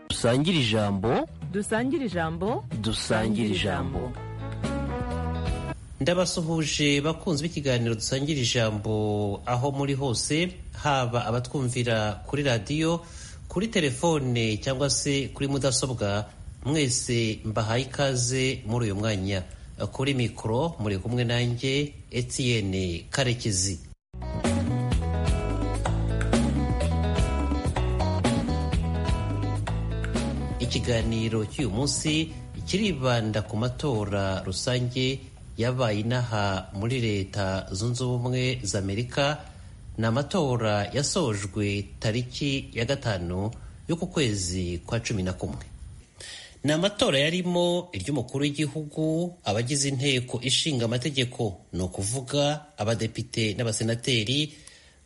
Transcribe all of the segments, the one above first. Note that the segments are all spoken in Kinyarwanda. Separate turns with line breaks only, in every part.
dusangire ijambo
dusangire ijambo
dusangire ijambo
ndabasuhuje bakunzi b'ikiganiro dusangira ijambo aho muri hose haba abatwumvira kuri radiyo kuri telefone cyangwa se kuri mudasobwa mwese mbahaye ikaze muri uyu mwanya kuri mikoro muri kumwe nanjye Etienne karekezi ikiganiro cy'uyu munsi kiribanda ku matora rusange yabaye inaha muri leta zunze ubumwe za amerika ni amatora yasojwe tariki ya gatanu y'uku kwezi kwa cumi na kumwe ni amatora yarimo iry'umukuru w'igihugu abagize inteko ishinga amategeko ni ukuvuga abadepite n'abasenateri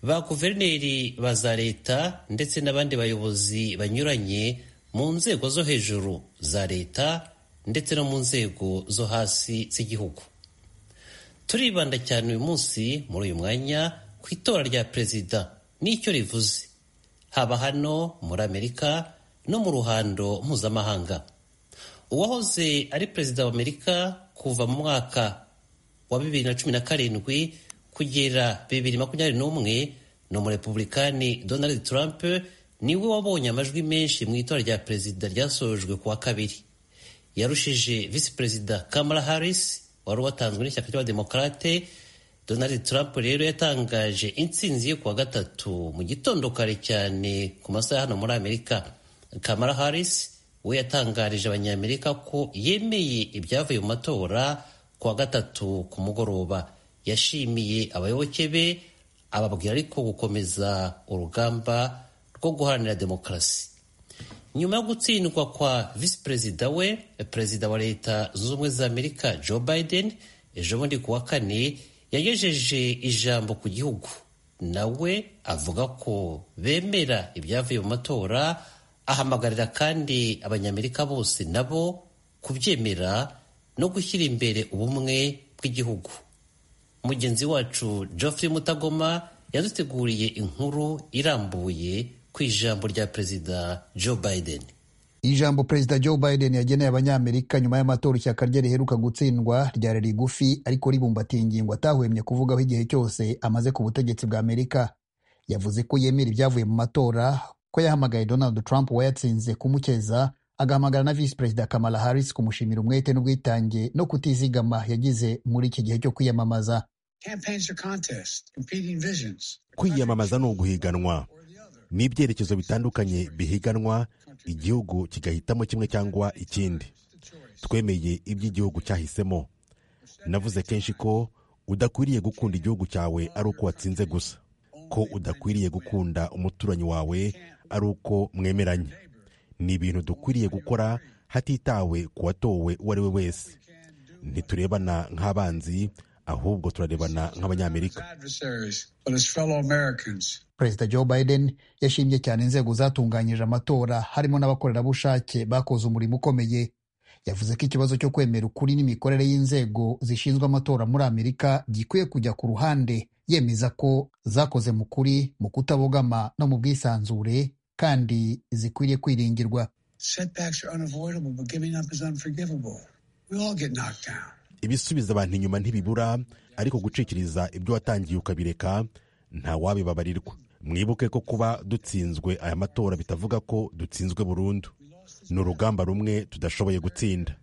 ba guverineri ba za leta ndetse n'abandi bayobozi banyuranye mu nzego zo hejuru za leta ndetse no mu nzego zo hasi z'igihugu turibanda cyane uyu munsi muri uyu mwanya ku itora rya perezida n'icyo rivuze haba hano muri amerika no mu ruhando mpuzamahanga uwahoze ari perezida wa amerika kuva mu mwaka wa bibiri na cumi na karindwi kugera bibiri makumyabiri n'umwe ni umurepublikani donald trump niwe wabonye amajwi menshi mu itora rya perezida ryasojwe ku wa kabiri yarushije visi perezida kamala harris wari watanzwe n'ishyaka ry'abademokarate donald trump rero yatangaje intsinzi ye kuwa gatatu mu gitondo kare cyane ku masaha hano muri amerika kamala harris we yatangarije abanyamerika ko yemeye ibyavuye mu matora kuwa gatatu ku mugoroba yashimiye abayoboke be ababwira ariko gukomeza urugamba rwo guharanira demokarasi nyuma yo gutsindwa kwa visi perezida we perezida wa leta zunze ubumwe za amerika joe biden ejo bundi ku wa kane yagejeje ijambo ku gihugu nawe avuga ko bemera ibyavuye mu matora ahamagarira kandi abanyamerika bose nabo kubyemera no gushyira imbere ubumwe bw'igihugu mugenzi wacu geoffrey mutagoma yaduteguriye inkuru irambuye ku ijambo rya perezida joe biden
ijambo perezida joe biden yageneye abanyamerika nyuma y'amatora ishyaka rye riheruka gutsindwa ryari rigufi ariko ribumbatiye ingingo atahwemye kuvugaho igihe cyose amaze ku butegetsi bwa amerika yavuze ko yemera ibyavuye mu matora ko yahamagaye donald trump wayatsinze kumukeza agahamagara na visi perezida kamala harris kumushimira umwete n'ubwitange no kutizigama yagize muri iki gihe cyo kwiyamamaza
kwiyamamaza ni uguhiganwa ni ibyerekezo bitandukanye bihiganwa igihugu kigahitamo kimwe cyangwa ikindi twemeye iby'igihugu cyahisemo navuze kenshi ko udakwiriye gukunda igihugu cyawe ari uko watsinze gusa ko udakwiriye gukunda umuturanyi wawe ari uko mwemeranye ni ibintu dukwiriye gukora hatitawe ku watowe uwo ari we wese ntiturebana nk'abanzi ahubwo turarebana nk'abanyamerika
perezida joe biden yashimye cyane inzego zatunganyije amatora harimo n'abakorerabushake bakoze umurimo ukomeye yavuze ko ikibazo cyo kwemera ukuri n'imikorere y'inzego zishinzwe amatora muri amerika gikwiye kujya ku ruhande yemeza ko zakoze mu kuri mu kutabogama no mu bwisanzure kandi zikwiriye kwirindirwa
ibisubiza abantu inyuma ntibibura ariko gucikiriza ibyo watangiye ukabereka nta wabibabarirwa mwibuke ko kuba dutsinzwe aya matora bitavuga ko dutsinzwe burundu ni urugamba rumwe tudashoboye gutsinda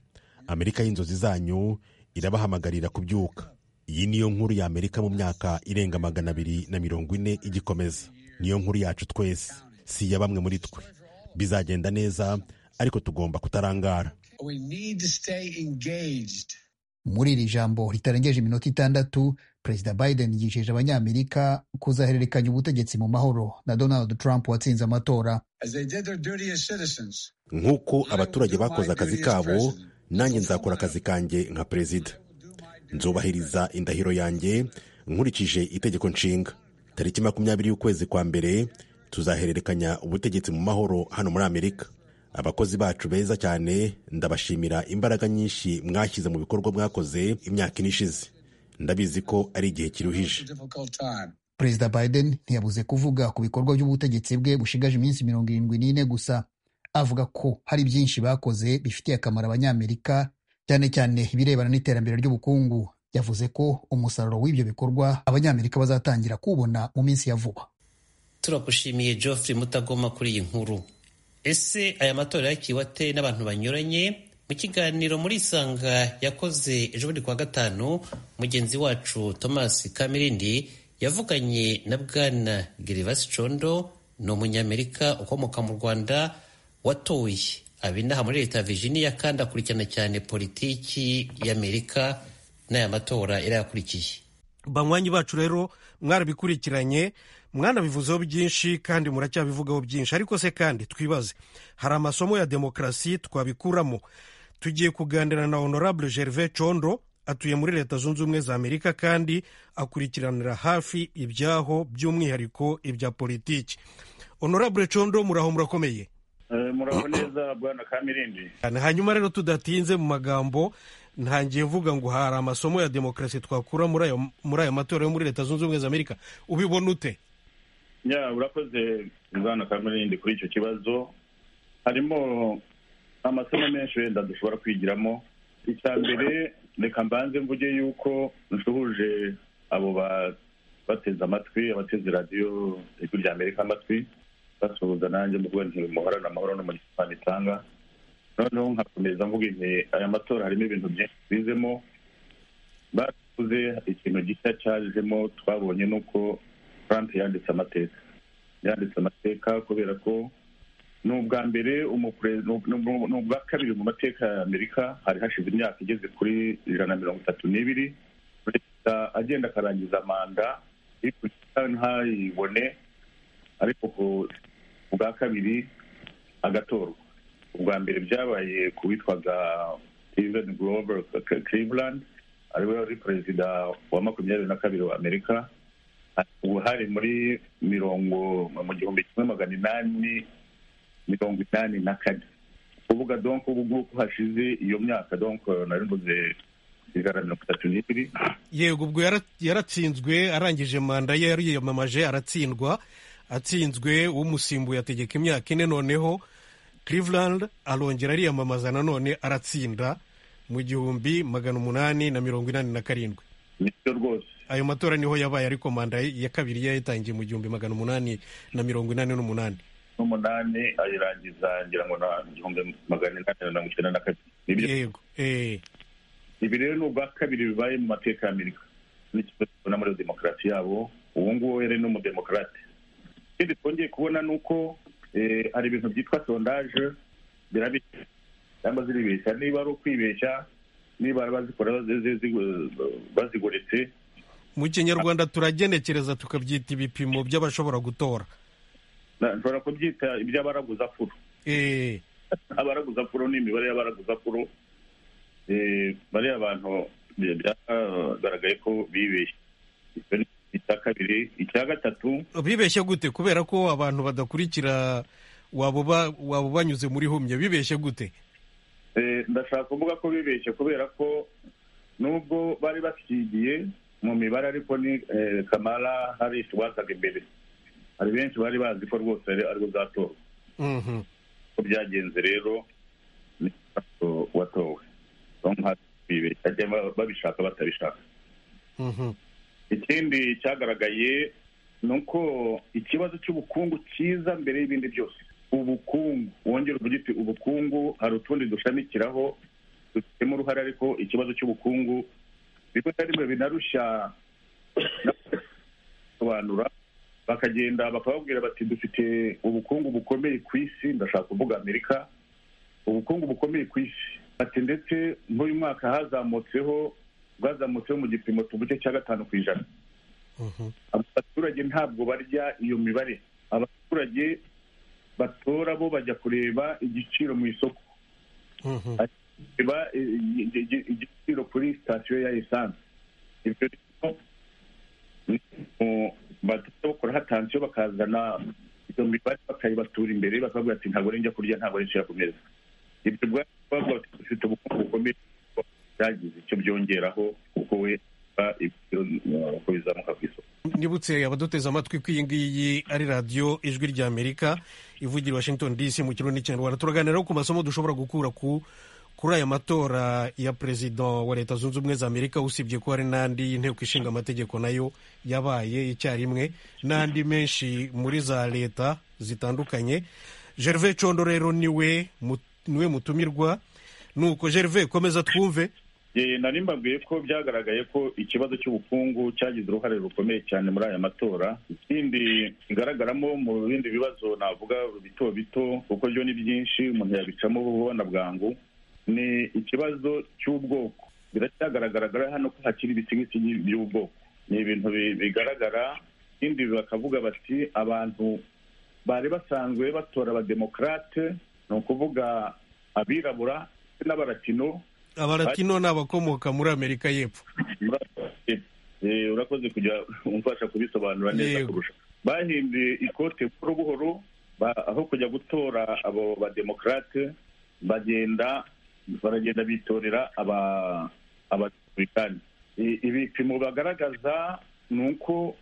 amerika y'inzozi zanyu irabahamagarira kubyuka iyi niyo nkuru ya amerika mu myaka irenga magana abiri na mirongo ine igikomeza niyo nkuru yacu twese si iya bamwe muri twe bizagenda neza ariko tugomba kutarangara
muri iri jambo ritarengeje iminota itandatu perezida biden yijeje abanyamerika kuzahererekanya ubutegetsi mu mahoro na donald trump watsinze amatora
nk'uko abaturage bakoze akazi kabo nanjye nzakora akazi kanjye nka perezida nzubahiriza indahiro yanjye nkurikije itegeko nshinga tariki makumyabiri y'ukwezi kwa mbere tuzahererekanya ubutegetsi mu mahoro hano muri amerika abakozi bacu beza cyane ndabashimira imbaraga nyinshi mwashyize mu bikorwa mwakoze imyaka ine ishize ndabizi ko ari igihe kiruhije
perezida biden ntiyabuze kuvuga ku bikorwa by'ubutegetsi bwe bushigaje iminsi mirongo irindwi n'ine gusa avuga ko hari byinshi bakoze bifitiye akamaro abanyamerika cyane cyane ibirebana n'iterambere ry'ubukungu yavuze ko umusaruro w'ibyo bikorwa abanyamerika bazatangira kuwubona mu minsi ya vuba
turagushimiye geoffrey mutagoma kuri iyi nkuru ese aya matora yakiwate n'abantu banyuranye mu kiganiro muri isanga yakoze ejobundi kuwa gatanu mugenzi wacu thomas kamirindi yavuganye na bwana gerivasi condo ni umunyamerika ukomoka mu rwanda watoye abinaha muri leta ya virginia kandi akurikirana cyane politiki y'amerika n'aya matora yari yakurikiye
banywanyi bacu rero mwarabikurikiranye mwanabivuzeho byinshi kandi muracyabivugaho byinshi ariko se kandi twibaze hari amasomo ya demokarasi twabikuramo tugiye kuganira na honorable gervais condo atuye muri leta zunze ubumwe za amerika kandi akurikiranira hafi ibyaho by'umwihariko ibya politiki honorable condo muraho murakomeye
muraho neza bwana kamirindi
hanyuma rero tudatinze mu magambo ntangiye mvuga ngo hari amasomo ya demokarasi twakura muri ayo muri ayo matora yo muri leta zunze ubumwe za amerika ubibona ute
ya urakoze bwana kamirindi kuri icyo kibazo harimo amasomo menshi wenda dushobora kwigiramo icya mbere reka mbanze mvuge yuko dusuhuje abo bateze amatwi abateze radiyo ijwi rya amerika amatwi basuhuza nanjye mu rwego muhorana amahoro n'umuryango itanga noneho nkakomeza mvuga igihe aya matora harimo ibintu byinshi bizemo bavuze ikintu gishya cyajemo twabonye nuko Trump yanditse amateka yanditse amateka kubera ko ni ubwa mbere ni ubwa kabiri mu mateka ya amerika hari hashize imyaka igeze kuri ijana na mirongo itatu n'ibiri perezida agenda akarangiza manda ntayibone ariko ku bwa kabiri agatorwa ubwa mbere byabaye ku witwaga steven grover cleveland ariwe wari perezida wa makumyabiri na kabiri wa amerika uruhare muri mirongo mu gihumbi kimwe magana inani mirongo inani na kane kuvuga donko ubu ngubu hashize iyo myaka donko narimbuze ijana na mirongo itatu n'ibiri
yego ubwo yaratsinzwe arangije manda ye yariyamamaje aratsindwa atsinzwe umusimbuye ategeka imyaka ine noneho Cleveland arongera ariyamamaza nanone aratsinda mu gihumbi magana umunani na mirongo inani na karindwi
nibyo rwose
ayo matora niho yabaye ariko manda ya kabiri yayitangiye mu gihumbi magana umunani na mirongo inani n'umunani
n'umunani ayirangiza ngira ngo na igihumbi magana inani na mirongo icyenda na kabiri
yego eh
ibi rero ni ubwa kabiri bibaye mu mateka ya amerika n'ikibazo tubona muri demokarasi yabo ubu ngubu yari ni umudemokarate ikindi twongeye kubona ni uko hari ibintu byitwa sondaje birabishya cyangwa ziribeshya niba ari ukwibeshya niba bazikora bazigoretse
mu kinyarwanda turagenekereza tukabyita ibipimo by'abashobora gutora
nshobora kubyita iby'abaraguzapfuro abaraguzapfuro ni imibare y'abaraguzapfuro bariya bantu byagaragaye ko bibeshye icya kabiri icya gatatu
bibeshye gute kubera ko abantu badakurikira waba banyuze muri humye bibeshye gute
ndashaka kuvuga ko bibeshye kubera ko nubwo bari basigiye mu mibare ariko ni kamara hari wasaga imbere hari benshi bari bazi ko rwose ari buzatorwa uko byagenze rero ni watowe babishaka batabishaka ikindi cyagaragaye ni uko ikibazo cy'ubukungu cyiza mbere y'ibindi byose ubukungu wongera uvuga uti ubukungu hari utundi dushamikiraho dufitemo uruhare ariko ikibazo cy'ubukungu rimwe na rimwe binarushya bisobanura bakagenda bakababwira bati dufite ubukungu bukomeye ku isi ndashaka kuvuga amerika ubukungu bukomeye ku isi ati ndetse nk'uyu mwaka hazamutseho bwazamutseho mu gipimo tuvuge cya gatanu ku ijana abaturage ntabwo barya iyo mibare abaturage batora bo bajya kureba igiciro mu isoko igiciro kuri sitasiyo ya esanse ibyo rero bagenda bakora hatansiyo bakazana iyo mibare bakayibatura imbere bakavuga ati ntabwo njya kurya ntabwo nishyira ku meza ibyo bwabaga bafite ubukungu bukomeye byagize icyo byongeraho kuko we uko bizamuka ku isoko
nibutse abaduteze amatwi ko iyi ngiyi ari radiyo ijwi ry'amerika ivugira i washington dc mu kirundi n'ikinyarwanda turaganiraho ku masomo dushobora gukura ku kuri aya matora ya perezida wa leta zunze ubumwe za amerika usibye ko hari n'andi inteko ishinga amategeko nayo yabaye icyarimwe n'andi menshi muri za leta zitandukanye gerve condo rero niwe mu- niwe mutumirwa nuko gerve komeza twumve
Eh, nari mbabwiye ko byagaragaye ko ikibazo cy'ubukungu cyagize uruhare rukomeye cyane muri aya matora ikindi kigaragaramo mu bindi bibazo navuga bito bito kuko byo ni byinshi umuntu yabicamo ubona bwangu ni ikibazo cy'ubwoko biracyagaragara hano ko hakiri ibisigisi by'ubwoko ni ibintu bi- bigaragara ikindi bakavuga bati abantu bari basanzwe batora abademokarate ni ukuvuga abirabura ndetse n'abaratino
abaratino ni abakomoka muri amerika y'epfo
Eh, urakoze kujya umfasha kubisobanura neza
Yego.
kurusha bahinduye ikote buhoro buhoro ba- aho kujya gutora abo bademokarate bagenda baragenda bitorera aba abarepublikani I- ibipimo bagaragaza ni uko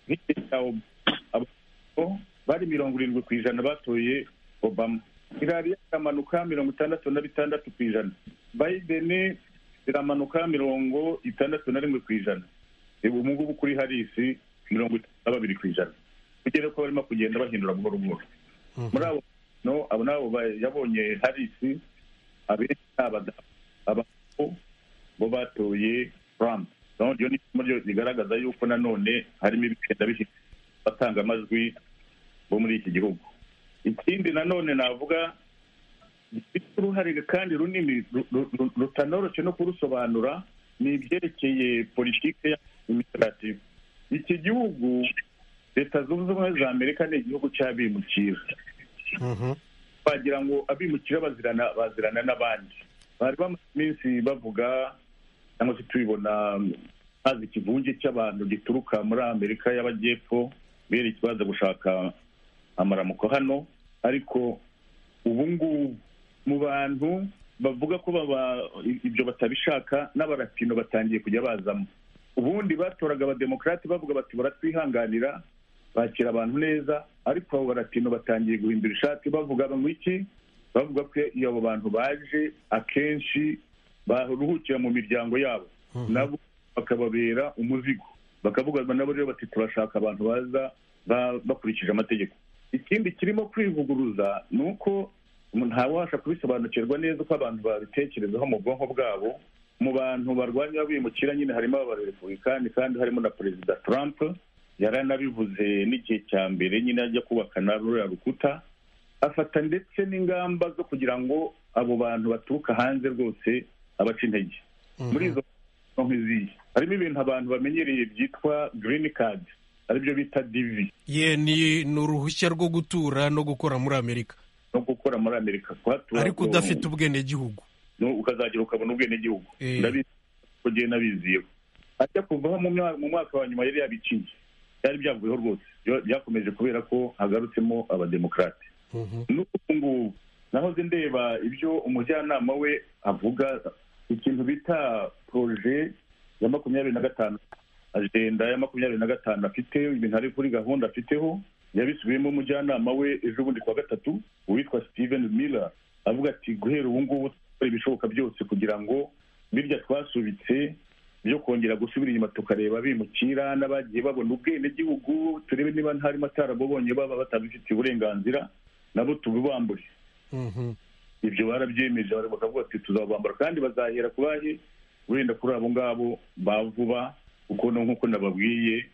nk'igihe cya Ob- Obama, bari mirongo irindwi ku ijana batoye obama irari iramanuka mirongo itandatu na bitandatu ku ijana biden iramanuka mirongo itandatu na rimwe ku ijana ubu ngubu kuri harisi mirongo itatu na babiri ku ijana kugera ko barimo kugenda bahindura buhoro buhoro muri abo no abo nabo ba- yabonye harisi abenshi ni abadamu abagabo bo batoye trump No, iryo ni isomo ryo rigaragaza yuko nanone harimo ibigenda bihita batanga amajwi bo muri iki gihugu ikindi nanone navuga gifite uruhare kandi runini ru- ru- ru- rutanoroshye no kurusobanura ni ibyerekeye politiki y'imisigati iki gihugu leta zunze ubumwe za amerika ni igihugu cy'abimukira bagira ngo abimukira bazirana bazirana n'abandi bari bamaze iminsi bavuga cyangwa se tubibona mm, haza ikivunge cy'abantu gituruka muri amerika y'abajyepfo bereke baza gushaka amaramuko hano ariko ubu ngubu mu bantu bavuga ko baba i- ibyo batabishaka n'abarapino batangiye kujya bazamo ubundi batoraga abademokarate bavuga bati baratwihanganira bakira abantu neza ariko abo baratino batangiye guhindura ishati bavuga banywa iki bavuga ko iyo abo bantu baje akenshi baruhukira mu miryango yabo nabo bakababera umuzigo bakavuga nabo rero bati turashaka abantu baza ba- bakurikije amategeko ikindi kirimo kwivuguruza ni uko umuntu ntawabasha kubisobanukirwa neza uko abantu babitekerezaho mu bwonko bwabo mu bantu barwanya abimukira nyine harimo abarepublikani kandi harimo na perezida trump yari anabivuze n'igihe cya mbere nyine ajya kubaka na ruriya rukuta afata ndetse n'ingamba zo kugira ngo abo bantu baturuka hanze rwose abaca intege muri izo no nk'iziyi harimo ibintu abantu bamenyereye byitwa green card aribyo bita divi
ye ni ni uruhushya rwo gutura no gukora muri amerika
no gukora muri amerika kuhatura
ariko
ngo-
udafite ubwenegihugu
no- ukazagera ukabona ubwenegihugu
Eh.
ndabizi ko ngewe nabiziyeho ajya kuvaho mu mwa- mu mwaka wa nyuma yari yabicinye byari byavuyeho rwose Byo- byakomeje kubera ko hagarutsemo abademokarate n'ubu ngubu nahoze ndeba ibyo umujyanama we avuga ikintu bita poroje ya makumyabiri na gatanu ajenda ya makumyabiri na gatanu afite ibintu ari kuri gahunda afiteho yabisubiyemo umujyanama we ejo bundi kuwa gatatu uwitwa steven miller avuga ati guhera ubu ngubu dukora ibishoboka byose kugira ngo birya twasubitse byo kongera gusubira inyuma tukareba abimukira n'abagiye babona ubwenegihugu turebe niba harimo atarababonye baba batabifitiye uburenganzira nabo tubibambure
Mhm.
ibyo barabyemeje bari bakavuga ati tuzabambara kandi bazahera ku bahe wenda kuri abo ngabo ba vuba kuko no nk'uko nababwiye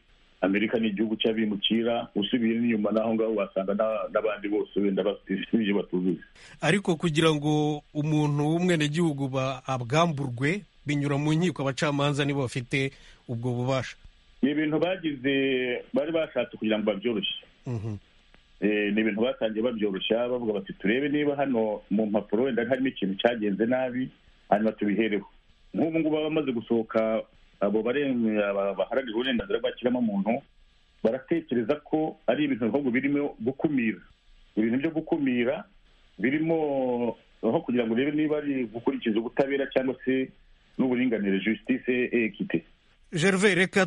amerika ni igihugu cy'abimukira usubiye n'inyuma n'aho ngaho wasanga n'a- n'abandi bose wenda bafite ibyo batuzuye
ariko kugira ngo umuntu w'umwenegihugu ba- abwamburwe binyura mu nkiko abacamanza nibo bafite ubwo bubasha
ni ibintu bagize bari bashatse kugira ngo babyoroshye
Mhm.
Eh, ni ibintu batangiye babyoroshya bavuga bati turebe niba hano mu mpapuro wenda harimo ikintu cyagenze nabi hanyuma tubihereho nk'ubu ngubu abamaze gusohoka abo baren- aba- baharanira uburenganzira bwa kiremwamuntu baratekereza ko ari ibintu ahubwo birimo gukumira ibintu byo gukumira birimo aho kugira ngo urebe niba ari gukurikiza ubutabera cyangwa se n'uburinganire justice equite
gerve reka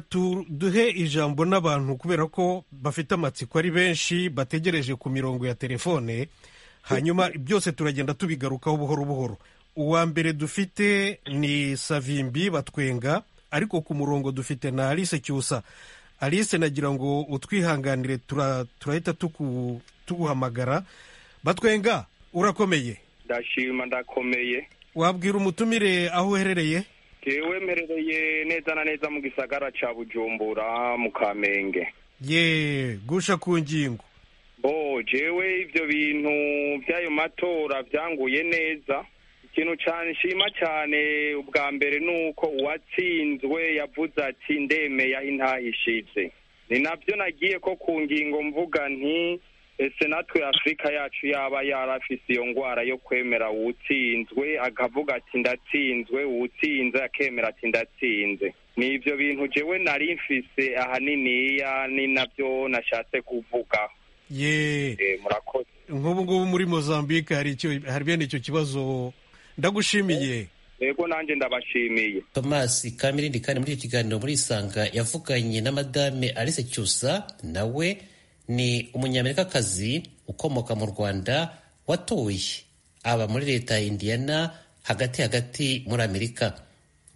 duhe ijambo n'abantu kubera ko bafite amatsiko ari benshi bategereje ku mirongo ya telefone hanyuma byose turagenda tubigarukaho buhoro buhoro uwa mbere dufite ni savimbi batwenga ariko ku murongo dufite na alice cyusa alice nagira ngo utwihanganire tura- turahita tuku- tuguhamagara batwenga urakomeye
ndashima ndakomeye
wabwira umutumire aho uherereye
jewe mperereye neza na neza mu gisagara ca bujumbura mu kamenge
ye gusha ku ngingo
bo jewe ivyo bintu vy'ayo matora vyanguye neza ikintu cane nshima cane ubwa mbere ni uko uwatsinzwe yavuze ati ndemeye aho intahishije ni navyo nagiye ko ku ngingo mvuga nti ese natwe afurika yacu yaba yarafise iyo ngwara yo kwemera uwutsinzwe akavuga ati ndatsinzwe uwutsinze akemera ati ndatsinze ni ivyo bintu jewe nari mfise ahaniniya ni navyo nashatse kuvuga
ye
Eh, murakoze
nk'ubu ngubu muri mozambique hari icyo hari bene icyo kibazo ndagushimiye
yego nanjye ndabashimiye
thomas kamirindi kandi muri iki kiganiro muri isanga yavuganye na madame alice cyusa nawe ni umunyamerikakazi ukomoka mu rwanda watoye aba muri leta ya indiyana hagati hagati muri amerika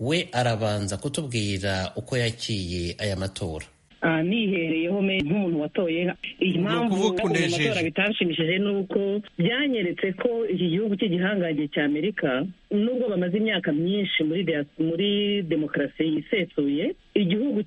we arabanza kutubwira uko yakiye aya matora
Ah, nihereyeho me nk'umuntu watoye impamvu ubu
ukuvuga unejeje.
matora bitashimishije ni uko byanyeretse ko iki gihugu cy'igihangange cya amerika nubwo bamaze imyaka myinshi muri dia- muri demokarasi yisesuye igihugu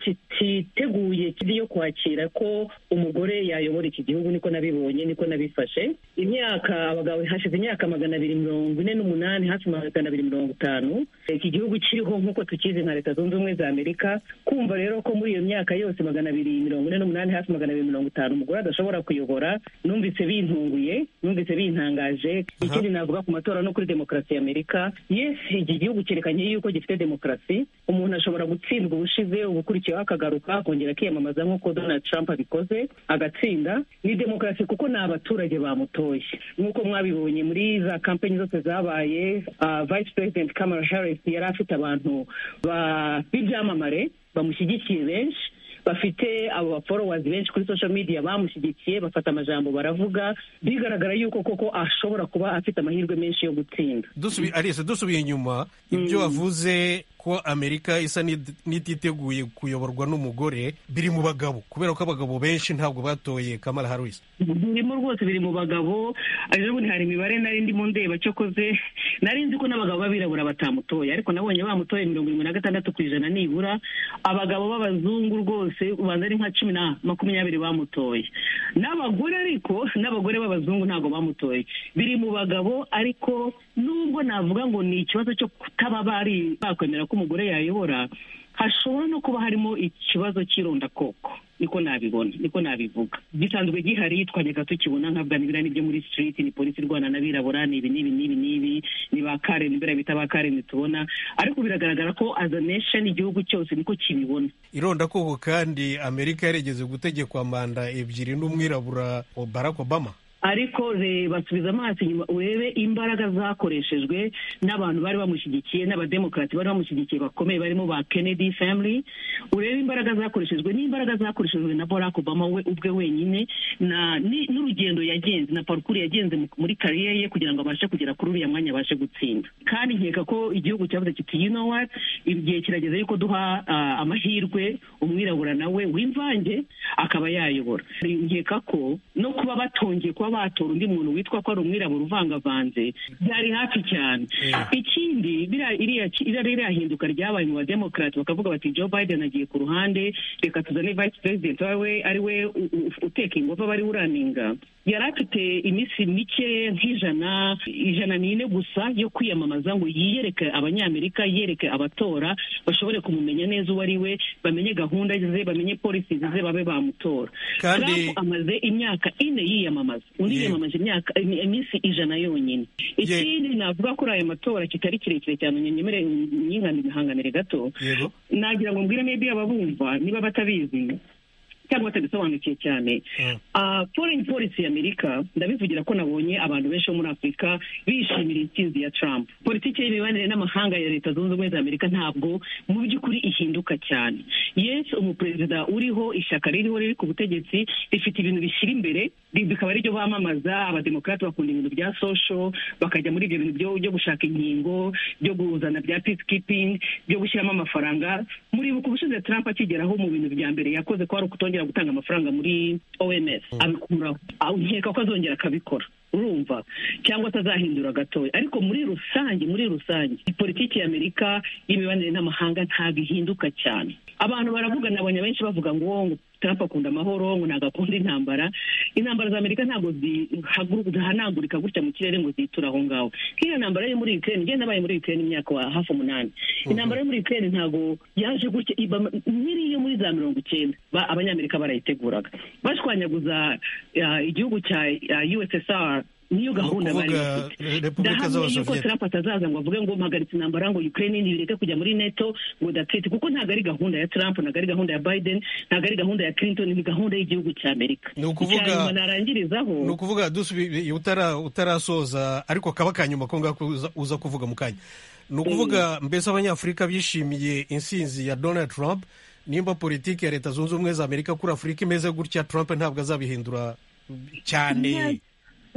kititeguye kiri yo kwakira ko umugore yayobora iki gihugu niko nabibonye niko nabifashe imyaka abagabo hashize imyaka magana abiri mirongo ine n'umunani hafi magana abiri mirongo itanu iki gihugu kiriho nk'uko tukizi nka leta zunze ubumwe za amerika kumva rero ko muri iyo myaka yose magana abiri mirongo ine n'umunani hafi magana abiri mirongo itanu umugore adashobora kuyobora numvise bintunguye numvise bintangaje ikindi navuga ku matora no kuri demokarasi ya amerika yes iki gihugu cyerekanye yuko gifite demokarasi umuntu ashobora gutsindwa ubushize ubukurikiyeho akagaruka akongera akiyamamaza nk'uko donald trump abikoze agatsinda ni demokarasi kuko ni abaturage bamutoye nk'uko mwabibonye muri za kampanyi zose zabaye ah, vice president kamala harris yari afite abantu ba- b'ibyamamare bamushyigikiye benshi bafite abo baforowazi benshi kuri social media bamushyigikiye bafata amajambo baravuga bigaragara yuko koko ashobora kuba afite amahirwe menshi yo gutsinda
dusubi alice dusubiye inyuma ibyo wavuze ko amerika isa n'id- n'ititeguye kuyoborwa n'umugore biri mu bagabo kubera ko abagabo benshi ntabwo batoye kamara harris
birimo rwose biri mu bagabo rero ubundi hari imibare nari ndimo ndeba cyokoze nari nzi ko n'abagabo b'abirabura batamutoye ariko nabonye bamutoye mirongo irindwi na gatandatu ku ijana nibura abagabo b'abazungu rwose ubanza ari nka cumi na makumyabiri bamutoye n'abagore ariko n'abagore b'abazungu ntabwo bamutoye biri mu bagabo ariko nubwo navuga ngo ni ikibazo cyo kutaba bari bakwemera ko umugore yayobora hashobora no kuba harimo ikibazo cy'irondakoko niko nabibona niko nabivuga gisanzwe gihari twajyaga tukibona nka bwanibirani byo muri street ni polisi irwana n'abirabura ni ibi n'ibi n'ibi n'ibi ni ba kareni mbere bita ba kareni tubona ariko biragaragara ko as a nation igihugu cyose niko kibibona
irondakoko kandi amerika yarigeze gutegekwa manda ebyiri n'umwirabura barack obama
ariko reba subiza amaso inyuma urebe imbaraga zakoreshejwe n'abantu bari bamushyigikiye n'abademokarati bari bamushyigikiye bakomeye barimo ba kennedy family urebe imbaraga zakoreshejwe n'imbaraga zakoreshejwe na barack obama we ubwe wenyine na ni- n'urugendo yagenze na parukuru yagenze mu- muri kariyeri ye kugira ngo abashe kugera kuri uriya mwanya abashe gutsinda kandi nkeka ko igihugu cyavuze kiti you know what igihe kirageze yuko duha ah, amahirwe umwirabura nawe w'imvange akaba yayobora nkeka ko no kuba batongeye kuba batora undi muntu witwa ko ari umwirabura uvangavanze byari hafi cyane ikindi biriya- iriya ki- iriya ririya hinduka ryabaye mu bademokarati bakavuga bati joe biden agiye ku ruhande reka tuzane vice president wawe ari we u- u- uteka ingovu aba ari we uraninga yari afite iminsi mike nk'ijana ijana n'ine gusa yo kwiyamamaza ngo yiyereke abanyamerika yereke abatora bashobore kumumenya neza uwo ari we bamenye gahunda ze bamenye polisi ze babe bamutora
Kandi-
Trump amaze imyaka ine yiyamamaza undi
Yego.
yiyamamaje imyaka im- iminsi ijana yonyine ikindi navuga kuri aya matora kitari kirekire cyane nyemere nyinganira gato
yego
nagira ngo mbwire maybe ababumva niba batabizi cyangwa batabisobanukiwe cyane foreign policy ya amerika ndabivugira ko nabonye abantu benshi bo muri afurika bishimira intsinzi ya trump politiki y'imibanire n'amahanga ya leta zunze ubumwe za amerika ntabwo mu by'ukuri ihinduka cyane yes umuperezida uriho ishyaka ririho riri ku butegetsi rifite ibintu bishyira imbere ri- bikaba ari byo bamamaza abademokarate bakunda ibintu bya social bakajya muri ibyo bintu byo- byo gushaka inkingo byo kuzana bya peacekeeping byo gushyiramo amafaranga muribuka ubushize trump akigeraho mu bintu bya mbere yakoze ko ari ukutongera gutanga amafaranga muri oms abikuraho Ah, nkeka ko azongera akabikora urumva cyangwa atazahindura gatoya ariko muri rusange muri rusange politiki ya amerika y'imibanire n'amahanga ntabwo ihinduka cyane abantu baravuga nabonye benshi bavuga ngo "Oh, ngo trump akunda amahoro ngo ntabwo akunda intambara intambara za amerika ntabwo zihaguruka- zihanagurika gutya mu kirere ngo ziture aho ngaho nk'iyo ntambara yo muri ukraine njye nabaye muri ukraine imyaka wa hafi umunani intambara yo muri ukraine ntabwo yaje gutya iba nk'iri yo muri za mirongo icyenda ba- abanyamerika barayiteguraga bashwanyaguza ah, igihugu cya ah, ussr niyo
Ni
gahunda
ukuvuga
bari
repubulika
ndahamya yuko
z'abasoviyeti
trump atazaza ngo avuge ngo mpagaritse intambara ngo ukraine nibireke kujya muri neto ngo datite kuko ntabwo ari gahunda ya trump ntabwo ari gahunda ya biden ntabwo ari gahunda ya clinton ni gahunda y'igihugu cya amerika
Ni ukuvuga-
Icya nyuma narangirizaho
ni ukuvuga dusubi utara utarasoza ariko kaba ka nyuma ko ngako uza- uza kuvuga mu kanya ni ukuvuga mbese abanyafurika bishimiye insinzi ya donald trump nimba politiki ya leta zunze ubumwe za amerika kuri afurika imeze gutya trump ntabwo azabihindura cyane
Nta-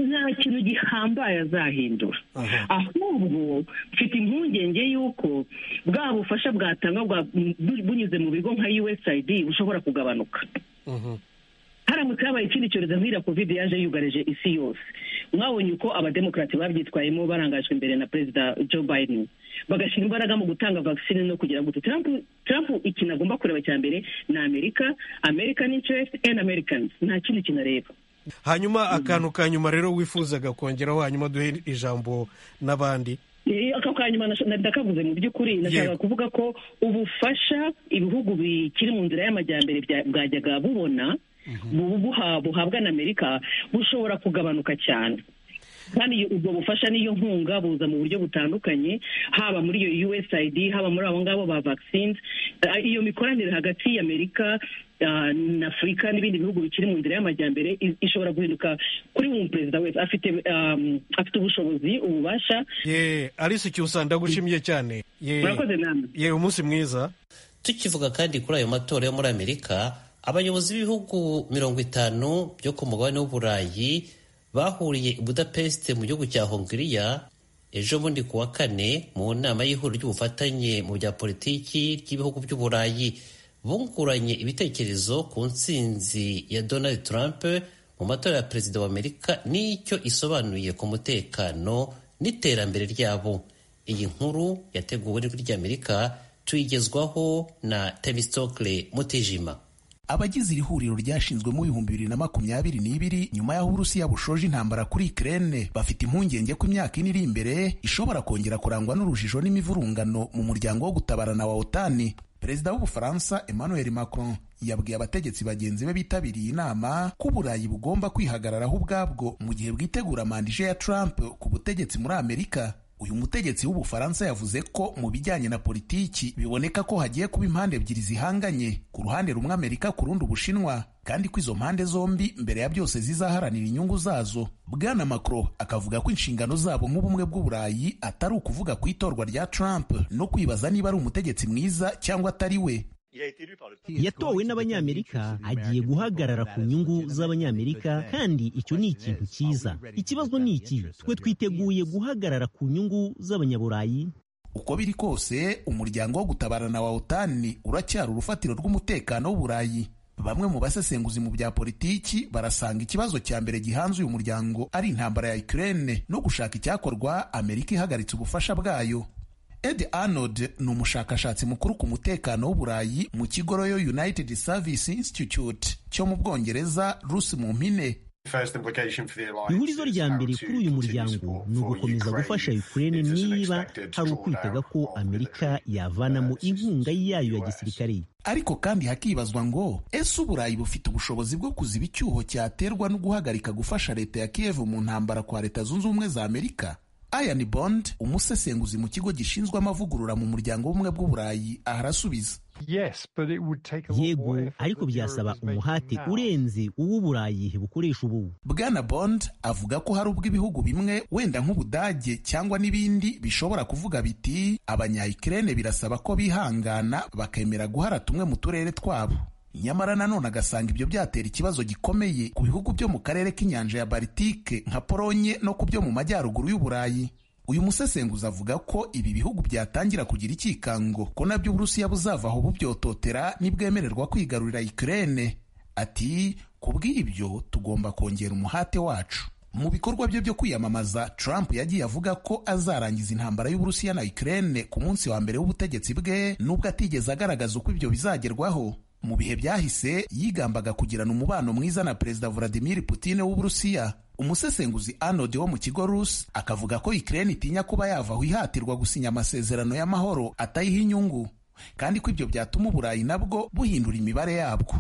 nta kintu gihambaye azahindura
Aha.
ahubwo mfite impungenge y'uko bwa bufasha bwatanga bwa- bu- bunyuze mu bigo nka usaid bushobora kugabanuka
Mhm.
haramutse habaye ikindi cyorezo nk'iriya covid yaje yugarije isi yose mwabonye uko abademokarate babyitwayemo barangajwe imbere na perezida joe biden bagashyira imbaraga mu gutanga vaccine no kugira ngo trump trump ikintu agomba kureba cya mbere ni amerika american interest and americans nta kindi kintu areba
hanyuma akantu ka nyuma rero wifuzaga kongeraho hanyuma duhe ijambo n'abandi
Eh, ako ka nyuma nasho- na- ndakavuze mu by'ukuri nashaka
Yego.
kuvuga ko ubufasha ibihugu bikiri mu nzira y'amajyambere bya- bwajyaga bubona bu- buha- buhabwa na amerika bushobora kugabanuka cyane kandi iyo- ubwo bufasha n'iyo nkunga buza mu buryo butandukanye haba muri iyo usaid haba muri abo ngabo ba vaccines Eh, iyo mikoranire hagati y'amerika ah, na afurika n'ibindi bihugu bikiri mu nzira y'amajyambere i- ishobora guhinduka kuri buri perezida wese afite um, afite ubushobozi ububasha
ye alice cyusa ndagushimiye cyane ye
murakoze namwe
ye umunsi mwiza
tukivuga kandi kuri ayo matora yo muri amerika abayobozi b'ibihugu mirongo itanu byo ku mugabane w'uburayi bahuriye i budapest mu gihugu cya hongiriya ejo bundi ku wa kane mu nama y'ihuriro ry'ubufatanye mu bya politiki ry'ibihugu by'uburayi bunguranye ibitekerezo ku ntsinzi ya donald trump mu matora ya perezida wa amerika n'icyo isobanuye ku mutekano n'iterambere ryabo iyi nkuru yateguwe n'ijwi ry'amerika tuyigezwaho na temistokle mutijima
abagize iri huriro ryashinzwe mu bihumbi bibiri na makumyabiri n'ibiri nyuma y'aho uburusiya bushoje intambara kuri ukraine bafite impungenge ko imyaka ine iri imbere ishobora kongera kurangwa n'urujijo n'imivurungano mu muryango wo gutabarana wa otani perezida w'ubufaransa emmanuel macron yabwiye abategetsi bagenzi be bitabiriye inama ko uburayi bugomba kwihagararaho ubwabwo mu gihe bwitegura mandije ya trump ku butegetsi muri amerika uyu mutegetsi w'ubufaransa yavuze ko mu bijyanye na politiki biboneka ko hagiye kuba impande ebyiri zihanganye ku ruhande rumwe amerika ku rundi ubushinwa kandi ko izo mpande zombi mbere ya byose zizaharanira inyungu zazo bwana macron akavuga ko inshingano zabo nk'ubumwe bw'uburayi atari ukuvuga ku itorwa rya trump no kwibaza niba ari umutegetsi mwiza cyangwa atari we
yatowe n'abanyamerika agiye guhagarara ku nyungu z'abanyamerika kandi icyo ni ikintu cyiza ikibazo ni iki twe twiteguye guhagarara ku nyungu z'abanyaburayi
uko biri kose umuryango wo gutabarana wa otani uracyari urufatiro rw'umutekano w'uburayi bamwe mu basesenguzi mu bya politiki barasanga ikibazo cya mbere gihanze uyu muryango ari intambara ya ukraine no gushaka icyakorwa amerika ihagaritse ubufasha bwayo ed arnold ni umushakashatsi mukuru ku mutekano w'uburayi mu kigo royal united service institute cyo mu bwongereza rusi mu mpine
ihurizo rya mbere kuri uyu muryango ni ugukomeza gufasha ukraine niba hari ukwitega ko amerika yavanamo inkunga yayo ya gisirikare
ariko kandi hakibazwa ngo ese uburayi bufite ubushobozi bwo kuziba icyuho cyaterwa no guhagarika gufasha leta ya kiyevu mu ntambara kwa leta zunze ubumwe za amerika ayani bond umusesenguzi mu kigo gishinzwe amavugurura mu muryango w'ubumwe bw'uburayi arasubiza
yego ariko byasaba umuhate urenze uw'uburayi bukoresha ubu
bwana bond avuga ko hari ubwo ibihugu bimwe wenda nk'ubudage cyangwa n'ibindi bishobora kuvuga biti abanyayikirene birasaba ko bihangana bakemera guhara tumwe mu turere twabo nyamara nanone agasanga ibyo byatera ikibazo gikomeye ku bihugu byo mu karere k'inyanja ya baritike nka polonye no ku byo mu majyaruguru y'uburayi uyu musesenguzi avuga ko ibi bihugu byatangira kugira icyikango ko nabyo uburusiya buzava aho bubyototera nibwemererwa kwigarurira ikirere ati kubw'ibyo tugomba kongera umuhate wacu mu bikorwa bye byo kwiyamamaza trump yagiye avuga ko azarangiza intambara y'uburusiya na ikirere ku munsi wa mbere w'ubutegetsi bwe nubwo atigeze agaragaza uko ibyo bizagerwaho mu bihe byahise yigambaga kugirana umubano mwiza na perezida vladimir putin w'uburusiya umusesenguzi anode wo mu kigo rus akavuga ko ikirere itinya kuba yavaho ihatirwa gusinya amasezerano y'amahoro atayiha inyungu kandi ko ibyo byatuma uburayi nabwo buhindura imibare yabwo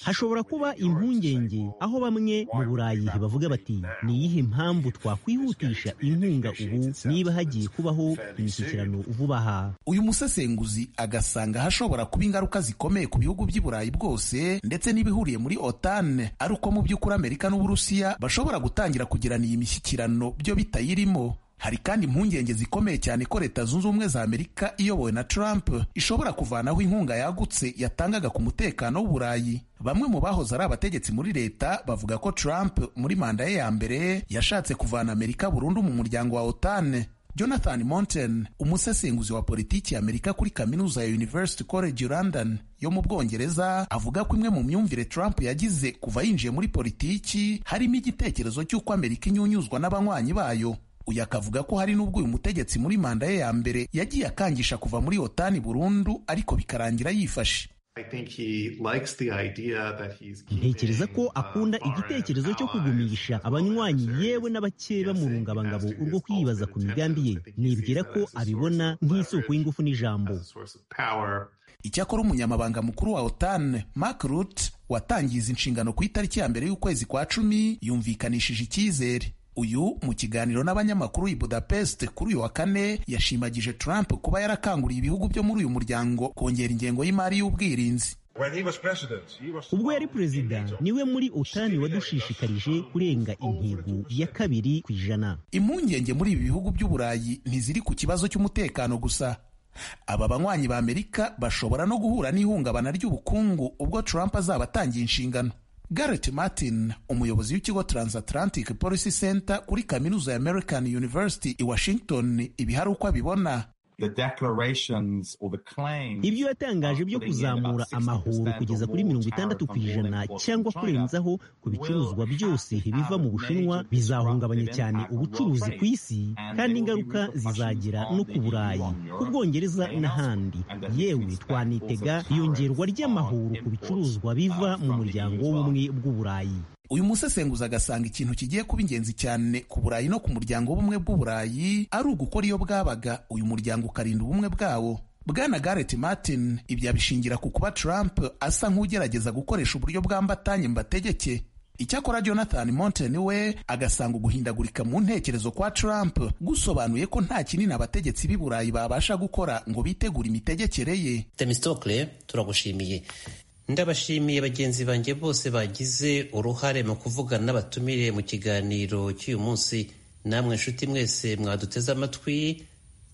hashobora kuba impungenge aho bamwe mu burayi bavuga bati ni iyihe mpamvu twakwihutisha inkunga ubu niba hagiye kubaho imishyikirano vuba aha
uyu musesenguzi agasanga hashobora kuba ingaruka zikomeye ku bihugu by'i burayi bwose ndetse n'ibihuriye muri otan ari uko mu by'ukuri amerika n'uburusiya bashobora gutangira kugirana iyi mishyikirano byo bitayirimo hari kandi impungenge zikomeye cyane ko leta zunze ubumwe za amerika iyobowe na trump ishobora kuvanaho inkunga yagutse yatangaga ku mutekano w'uburayi bamwe mu bahoze ari abategetsi muri leta bavuga ko trump muri manda ye ya mbere yashatse kuvana amerika burundu mu muryango wa otan jonathan monten umusesenguzi wa politiki ya amerika kuri kaminuza ya university college london yo mu bwongereza avuga ko imwe mu myumvire trump yagize kuva yinjiye muri politiki harimo igitekerezo cy'uko amerika inyunyuzwa n'abanywanyi bayo uyu akavuga ko hari n'ubwo uyu mutegetsi muri manda ye ya mbere yagiye akangisha kuva muri otani burundu ariko bikarangira yifashe
ntekereza ko akunda igitekerezo cyo kugumisha abanywanyi yewe n'abakeye bamurungabangabo urwo kwibaza ku migambi ye nibwira ko abibona nk'isoko y'ingufu n'ijambo
icyakora umunyamabanga mukuru wa otan mark rut watangiza inshingano ku itariki ya mbere y'ukwezi kwa cumi yumvikanishije icyizere uyu mu kiganiro n'abanyamakuru i budapest kuri uyu wa kane yashimagije trump kuba yarakanguriye ibihugu byo muri uyu muryango kongera ingengo y'imari y'ubwirinzi
ubwo yari perezida niwe muri otani wadushishikarije kurenga intego ya kabiri ku ijana
impungenge muri ibi bihugu by'uburayi ntiziri ku kibazo cy'umutekano gusa aba banywanyi ba amerika bashobora no guhura n'ihungabana ry'ubukungu ubwo trump azaba atangiye inshingano Garrett Martin umuyobozi w'ikigo Transatlantic Policy Center kuri kaminuza ya American University i Washington ibi hari uko abibona
ibyo yatangaje byo kuzamura amahoro kugeza kuri mirongo itandatu ku ijana cyangwa kurenzaho ku bicuruzwa byose biva mu bushinwa bizahungabanya cyane ubucuruzi ku isi kandi ingaruka zizagera no ku burayi ku bwongereza n'ahandi yewe twanitega iyongerwa ry'amahoro ku bicuruzwa biva mu muryango w'ubumwe bw'uburayi
uyu musesenguzi agasanga ikintu kigiye kuba ingenzi cyane ku burayi no ku muryango w'ubumwe bw'uburayi ari ugukora iyo bwabaga uyu muryango ukarinda ubumwe bwawo bwana garrett martin ibyo abishingira ku kuba trump asa nk'ugerageza gukoresha uburyo bwambatanye mbategeke icyakora jonathan monten we agasanga uguhindagurika mu ntekerezo kwa trump gusobanuye ko nta kinini abategetsi b'i burayi babasha gukora ngo bitegure imitegekere ye
temistokle turagushimiye ndabashimiye bagenzi banjye bose bagize uruhare mu kuvugana n'abatumire mu kiganiro cy'uyu munsi namwe nshuti mwese mwaduteze amatwi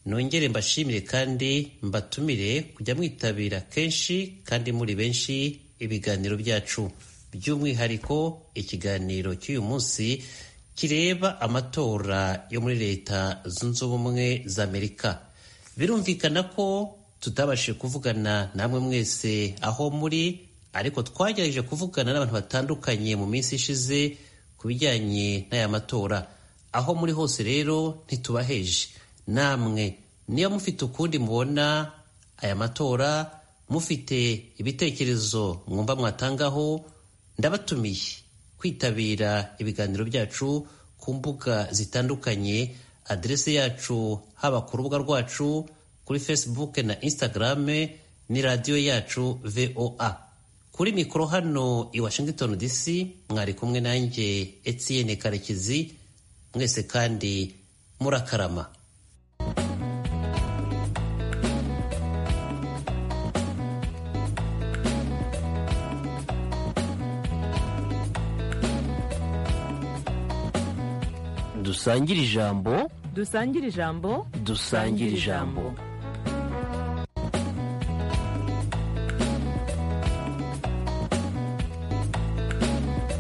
nongere mbashimire kandi mbatumire kujya mwitabira kenshi kandi muri benshi ibiganiro byacu by'umwihariko ikiganiro cy'uyu munsi kireba amatora yo muri leta zunze ubumwe za amerika birumvikana ko tutabashije kuvugana namwe mwese aho muri ariko twagerageje kuvugana n'abantu batandukanye mu minsi ishize ku bijyanye n'aya matora aho muri hose rero ntitubaheje namwe niba mufite ukundi mubona aya matora mufite ibitekerezo mwumva mwatangaho ndabatumiye kwitabira ibiganiro byacu ku mbuga zitandukanye aderesi yacu haba ku rubuga rwacu kuri facebook na instagram ni radiyo yacu voa kuri mikoro hano i Washington DC mwari kumwe nanjye Etienne Karekezi mwese kandi murakarama
dusangire ijambo
dusangire ijambo
dusangire ijambo